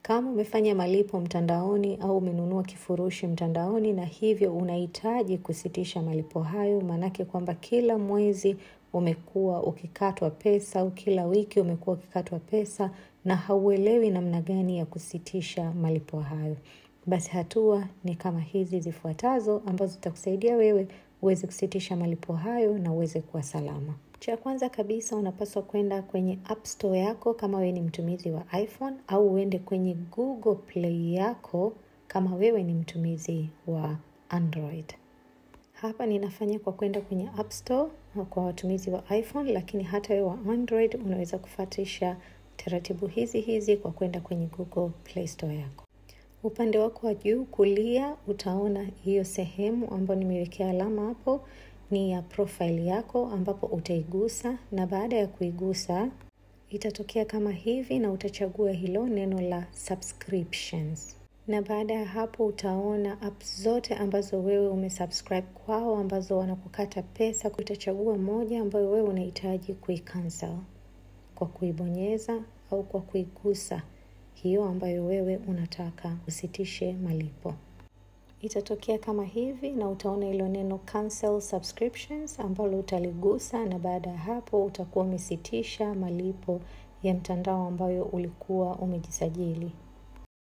Kama umefanya malipo mtandaoni au umenunua kifurushi mtandaoni na hivyo unahitaji kusitisha malipo hayo, maanake kwamba kila mwezi umekuwa ukikatwa pesa au kila wiki umekuwa ukikatwa pesa na hauelewi namna gani ya kusitisha malipo hayo. Basi hatua ni kama hizi zifuatazo ambazo zitakusaidia wewe uweze kusitisha malipo hayo na uweze kuwa salama. Cha kwanza kabisa unapaswa kwenda kwenye App Store yako kama wewe ni mtumizi wa iPhone au uende kwenye Google Play yako kama wewe ni mtumizi wa Android. Hapa ninafanya kwa kwenda kwenye App Store kwa watumizi wa iPhone, lakini hata wewe wa Android unaweza kufuatisha taratibu hizi hizi kwa kwenda kwenye Google Play Store yako. Upande wako wa juu kulia utaona hiyo sehemu ambayo nimewekea alama hapo ni ya profile yako ambapo utaigusa na baada ya kuigusa itatokea kama hivi na utachagua hilo neno la subscriptions. Na baada ya hapo utaona apps zote ambazo wewe umesubscribe kwao ambazo wanakukata pesa, utachagua moja ambayo wewe unahitaji kuicancel kwa kuibonyeza au kwa kuigusa hiyo ambayo wewe unataka usitishe malipo. Itatokea kama hivi na utaona hilo neno cancel subscriptions ambalo utaligusa, na baada ya hapo utakuwa umesitisha malipo ya mtandao ambayo ulikuwa umejisajili.